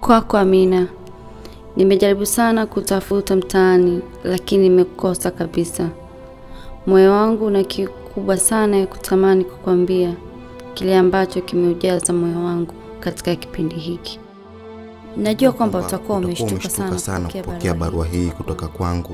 Kwako Amina, nimejaribu sana kutafuta mtaani, lakini nimekosa kabisa. Moyo wangu una kiu kubwa sana ya kutamani kukwambia kile ambacho kimeujaza moyo wangu katika kipindi hiki. Najua kwamba utakuwa umeshtuka sana, sana kupokea kupokea barua hii kutoka kwangu,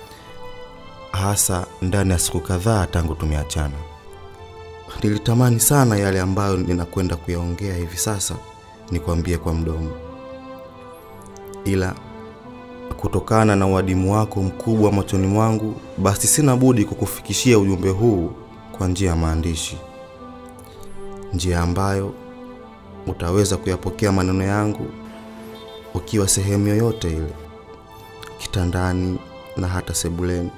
hasa ndani ya siku kadhaa tangu tumeachana. Nilitamani sana yale ambayo ninakwenda kuyaongea hivi sasa nikwambie kwa mdomo, ila kutokana na uadimu wako mkubwa machoni mwangu, basi sina budi kukufikishia ujumbe huu kwa njia ya maandishi, njia ambayo utaweza kuyapokea maneno yangu ukiwa sehemu yoyote ile, kitandani na hata sebuleni.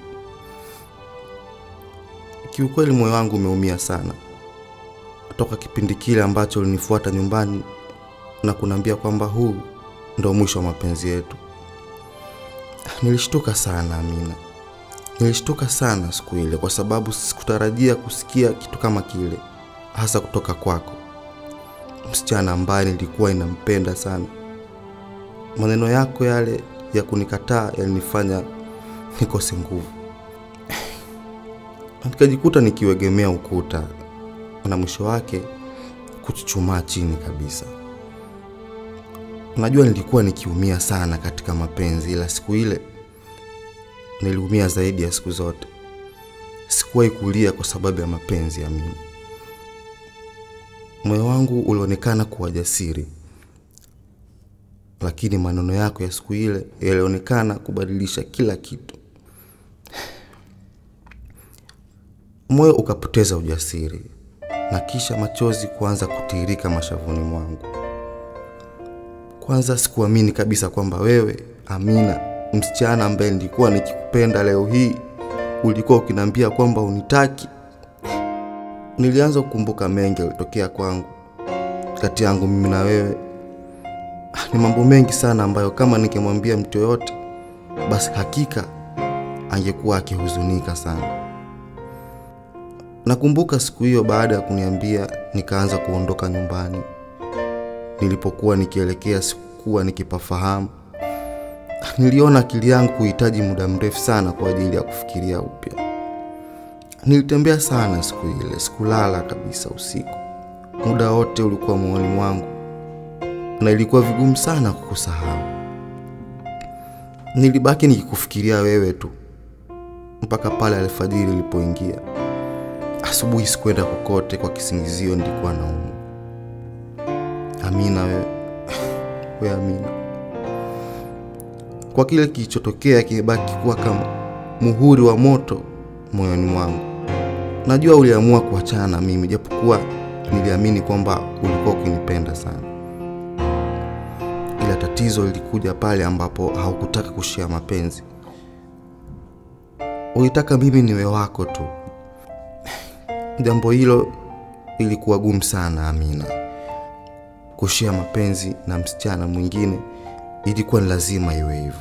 Kiukweli moyo wangu umeumia sana toka kipindi kile ambacho ulinifuata nyumbani na kuniambia kwamba huu ndo mwisho wa mapenzi yetu. Nilishtuka sana Amina, nilishtuka sana siku ile, kwa sababu sikutarajia kusikia kitu kama kile, hasa kutoka kwako, msichana ambaye nilikuwa inampenda sana. Maneno yako yale ya kunikataa yalinifanya nikose nguvu, nikajikuta nikiwegemea ukuta na mwisho wake kuchuchumaa chini kabisa. Unajua, nilikuwa nikiumia sana katika mapenzi, ila siku ile niliumia zaidi ya siku zote. Sikuwahi kulia kwa sababu ya mapenzi ya mimi. Moyo wangu ulionekana kuwa jasiri, lakini maneno yako ya siku ile yalionekana kubadilisha kila kitu. Moyo ukapoteza ujasiri na kisha machozi kuanza kutiririka mashavuni mwangu. Kwanza sikuamini kabisa kwamba wewe Amina, msichana ambaye nilikuwa nikikupenda, leo hii ulikuwa ukiniambia kwamba unitaki. Nilianza kukumbuka mengi yalitokea kwangu, kati yangu mimi na wewe. Ni mambo mengi sana ambayo kama ningemwambia mtu yoyote, basi hakika angekuwa akihuzunika sana. Nakumbuka siku hiyo, baada ya kuniambia, nikaanza kuondoka nyumbani. Nilipokuwa nikielekea, sikuwa nikipafahamu. Niliona akili yangu kuhitaji muda mrefu sana kwa ajili ya kufikiria upya. Nilitembea sana siku ile, sikulala kabisa usiku. Muda wote ulikuwa moyoni mwangu na ilikuwa vigumu sana kukusahau. Nilibaki nikikufikiria wewe tu mpaka pale alfajiri ilipoingia. Asubuhi sikuenda kokote kwa kisingizio nilikuwa naumwa. Amina wewe, we Amina, kwa kile kilichotokea kimebaki kuwa kama muhuri wa moto moyoni mwangu. Najua uliamua kuachana na mimi, japokuwa niliamini kwamba ulikuwa ukinipenda sana, ila tatizo lilikuja pale ambapo haukutaka kushia mapenzi. Ulitaka mimi niwe wako tu. Jambo hilo ilikuwa gumu sana Amina. Kushia mapenzi na msichana mwingine ilikuwa ni lazima iwe hivyo.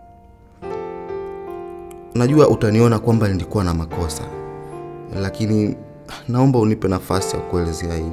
Najua utaniona kwamba nilikuwa na makosa, lakini naomba unipe nafasi ya kuelezea hili.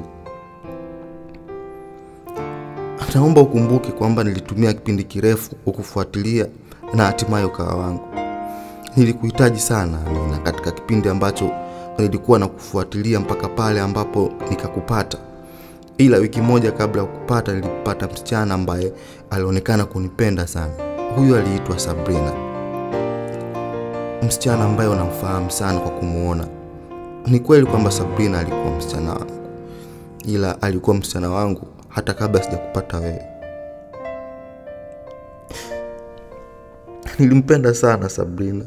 Naomba ukumbuke kwamba nilitumia kipindi kirefu kukufuatilia na hatimaye ukawa wangu. Nilikuhitaji sana Amina, katika kipindi ambacho nilikuwa na kufuatilia mpaka pale ambapo nikakupata. Ila wiki moja kabla ya kukupata, nilipata msichana ambaye alionekana kunipenda sana. Huyu aliitwa Sabrina, msichana ambaye unamfahamu sana kwa kumuona. Ni kweli kwamba Sabrina alikuwa msichana wangu, ila alikuwa msichana wangu hata kabla sijakupata wewe. Nilimpenda sana Sabrina,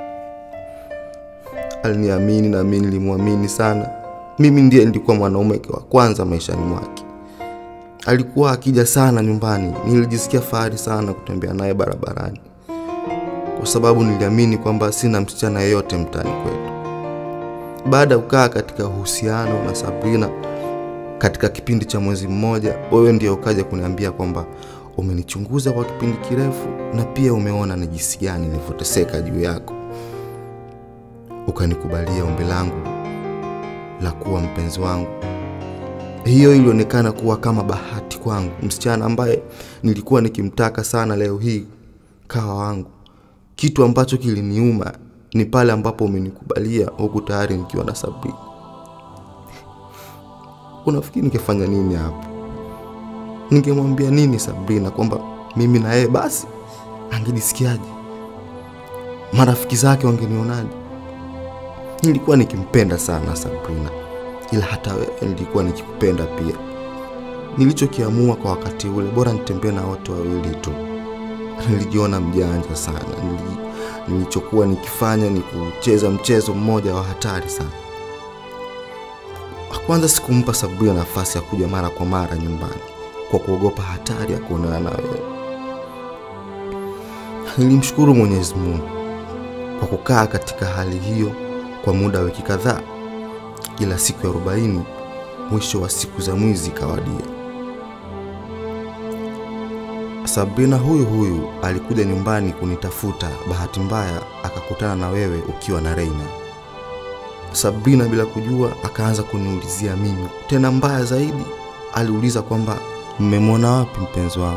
aliniamini na mimi nilimwamini sana. Mimi ndiye nilikuwa mwanaume wa kwanza maishani mwake. Alikuwa akija sana nyumbani, nilijisikia fahari sana kutembea naye barabarani, kwa sababu niliamini kwamba sina msichana yeyote mtaani kwetu. Baada ya kukaa katika uhusiano na Sabrina katika kipindi cha mwezi mmoja, wewe ndiye ukaja kuniambia kwamba umenichunguza kwa kipindi kirefu na pia umeona ni jinsi gani nilivyoteseka juu yako, ukanikubalia ombi langu la kuwa mpenzi wangu. Hiyo ilionekana kuwa kama bahati kwangu. Msichana ambaye nilikuwa nikimtaka sana, leo hii kawa wangu. Kitu ambacho kiliniuma ni pale ambapo umenikubalia huku tayari nikiwa na Sabrina. Unafikiri ningefanya nini hapo? Ningemwambia nini Sabrina kwamba mimi na yeye basi? Angejisikiaje? Marafiki zake wangenionaje? Nilikuwa nikimpenda sana Sabrina, ila hata wewe nilikuwa nikikupenda pia. Nilichokiamua kwa wakati ule, bora nitembee na wote wawili tu. Nilijiona mjanja sana. Nili, nilichokuwa nikifanya ni kucheza mchezo mmoja wa hatari sana. Kwanza sikumpa Sabrina nafasi ya kuja mara kwa mara nyumbani kwa kuogopa hatari ya kuonana na wewe. Nilimshukuru Mwenyezi Mungu kwa kukaa katika hali hiyo kwa muda wa wiki kadhaa, ila siku ya arobaini, mwisho wa siku za mwizi ikawadia. Sabrina huyu huyu alikuja nyumbani kunitafuta. Bahati mbaya akakutana na wewe ukiwa na Reina. Sabrina bila kujua akaanza kuniulizia mimi, tena mbaya zaidi, aliuliza kwamba mmemwona wapi mpenzi wangu.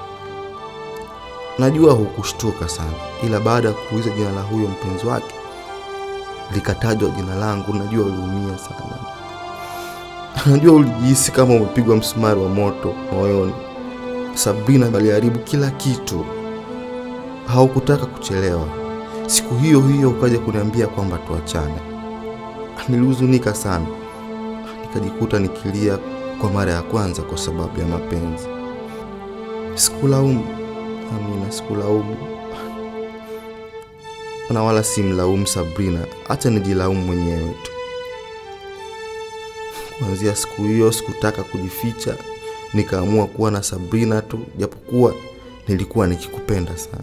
Najua hukushtuka sana, ila baada ya kuuliza jina la huyo mpenzi wake likatajwa jina langu, najua uliumia sana. Najua ulijihisi kama umepigwa msumari wa moto moyoni. Sabrina aliharibu kila kitu, haukutaka kuchelewa. Siku hiyo hiyo ukaja kuniambia kwamba tuachane. Nilihuzunika sana, nikajikuta nikilia kwa mara ya kwanza kwa sababu ya mapenzi. Sikulaumu Amina, sikulaumu na wala simlaumu Sabrina, acha nijilaumu mwenyewe tu. Kuanzia siku hiyo sikutaka kujificha, nikaamua kuwa na Sabrina tu, japokuwa nilikuwa nikikupenda sana.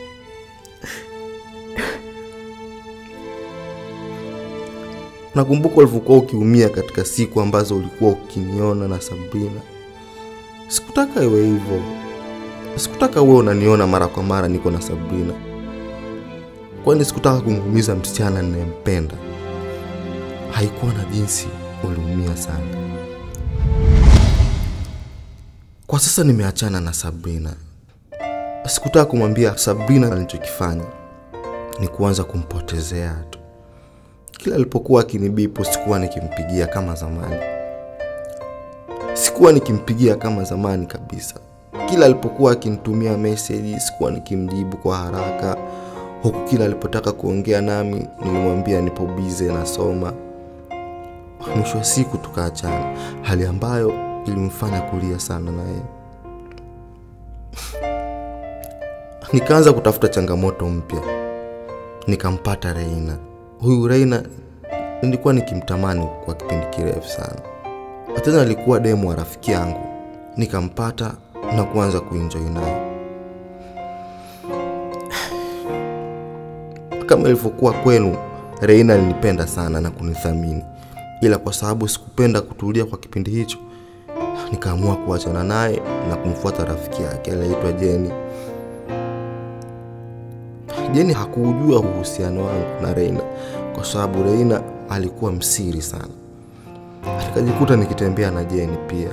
Nakumbuka ulivyokuwa ukiumia katika siku ambazo ulikuwa ukiniona na Sabrina. Sikutaka iwe hivyo, sikutaka uwe unaniona mara kwa mara niko na Sabrina, kwani sikutaka kumuumiza msichana ninayempenda. Haikuwa na jinsi, uliumia sana. Kwa sasa nimeachana na Sabrina. Sikutaka kumwambia Sabrina alichokifanya ni kuanza kumpotezea tu. Kila alipokuwa akinibipu, sikuwa nikimpigia kama zamani, sikuwa nikimpigia kama zamani kabisa. Kila alipokuwa akinitumia meseji, sikuwa nikimjibu kwa haraka, huku kila alipotaka kuongea nami nilimwambia nipo bize nasoma. Mwisho wa siku tukaachana, hali ambayo ilimfanya kulia sana naye. Nikaanza kutafuta changamoto mpya, nikampata Reina. Huyu Reina nilikuwa nikimtamani kwa kipindi kirefu sana, tena alikuwa demu wa rafiki yangu. Nikampata na kuanza kuenjoy naye kama ilivyokuwa kwenu. Reina alinipenda sana na kunithamini, ila kwa sababu sikupenda kutulia kwa kipindi hicho, nikaamua kuachana naye na kumfuata rafiki yake aliyeitwa Jeni. Jeni hakuujua uhusiano wangu na Reina kwa sababu Reina alikuwa msiri sana. Nikajikuta nikitembea na Jeni pia.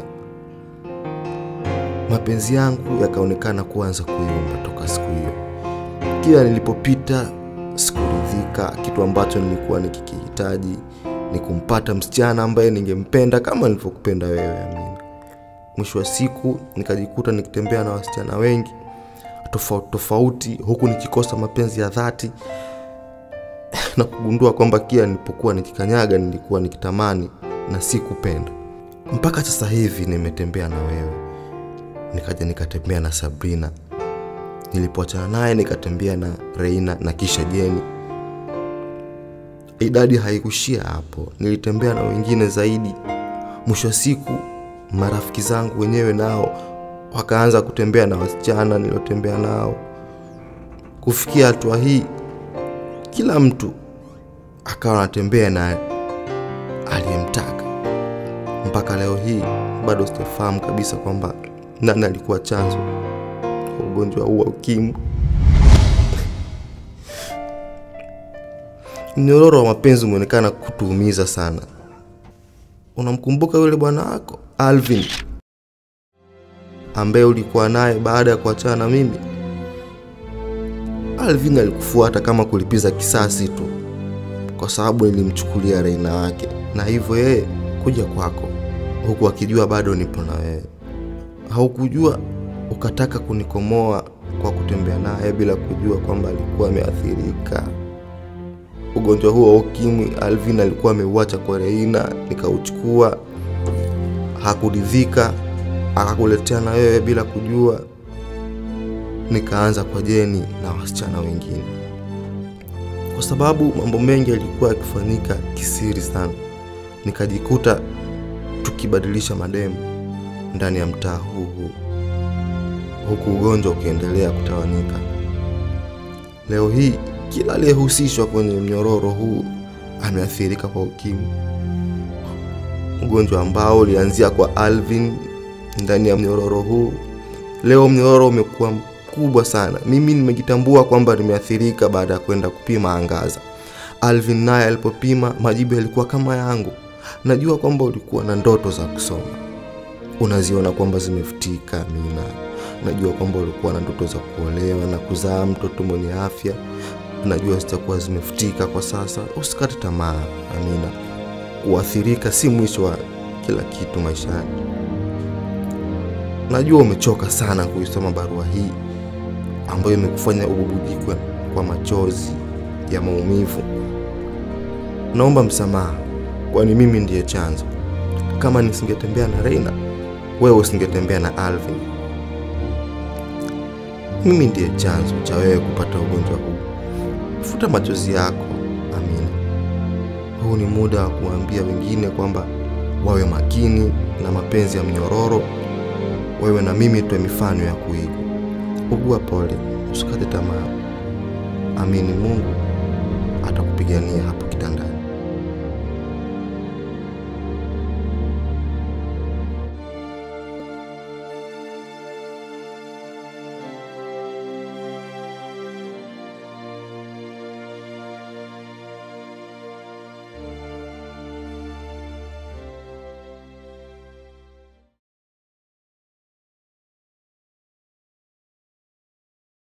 Mapenzi yangu yakaonekana kuanza kuyumba toka siku hiyo. Kila nilipopita sikuridhika. Kitu ambacho nilikuwa nikikihitaji ni kumpata msichana ambaye ningempenda kama nilivyokupenda wewe, Amina. Mwisho wa siku nikajikuta nikitembea na wasichana wengi tofauti tofauti, huku nikikosa mapenzi ya dhati na kugundua kwamba kila nilipokuwa nikikanyaga nilikuwa nikitamani na si kupenda. Mpaka sasa hivi nimetembea na wewe, nikaja nikatembea na Sabrina, nilipoachana naye nikatembea na Reina na kisha Jeni. Idadi haikuishia hapo, nilitembea na wengine zaidi. Mwisho wa siku marafiki zangu wenyewe nao wakaanza kutembea na wasichana niliotembea nao. Kufikia hatua hii, kila mtu akawa anatembea na aliyemtaka. Mpaka leo hii bado sijafahamu kabisa kwamba nani alikuwa chanzo cha ugonjwa huu wa UKIMWI. Mnyororo wa mapenzi umeonekana kutuumiza sana. unamkumbuka yule bwana wako Alvin ambaye ulikuwa naye baada ya kuachana na mimi? Alvin alikufuata kama kulipiza kisasi tu, kwa sababu nilimchukulia Reina wake, na hivyo yeye kuja kwako, huku akijua bado nipo na wewe. Haukujua ukataka kunikomoa kwa kutembea naye bila kujua kwamba alikuwa ameathirika. Ugonjwa huo wa ukimwi Alvin alikuwa ameuacha kwa Reina, nikauchukua. Hakuridhika, akakuletea na wewe bila kujua. Nikaanza kwa Jeni na wasichana wengine, kwa sababu mambo mengi yalikuwa yakifanyika kisiri sana. Nikajikuta tukibadilisha mademu ndani ya mtaa huu huu, huku ugonjwa ukiendelea kutawanyika. Leo hii kila aliyehusishwa kwenye mnyororo huu ameathirika kwa ukimwi, ugonjwa ambao ulianzia kwa Alvin ndani ya mnyororo huu. Leo mnyororo umekuwa mkubwa sana. Mimi nimejitambua kwamba nimeathirika baada ya kwenda kupima angaza. Alvin naye alipopima majibu yalikuwa kama yangu. Najua kwamba ulikuwa na ndoto za kusoma, unaziona kwamba zimefutika. Amina, najua kwamba ulikuwa na ndoto za kuolewa na kuzaa mtoto mwenye afya najua zitakuwa zimefutika kwa sasa. Usikate tamaa, Amina. Kuathirika si mwisho wa kila kitu maishani. Najua umechoka sana kuisoma barua hii ambayo imekufanya ububujikwe kwa machozi ya maumivu. Naomba msamaha, kwani mimi ndiye chanzo. Kama nisingetembea na Reina, wewe usingetembea na Alvin. Mimi ndiye chanzo cha wewe kupata ugonjwa huu. Futa machozi yako, Amina. Huu ni muda wa kuambia wengine kwamba wawe makini na mapenzi ya mnyororo. Wewe na mimi tuwe mifano ya kuigwa. Ugua pole, usikate tamaa. Amini, Mungu atakupigania hapo kitandani.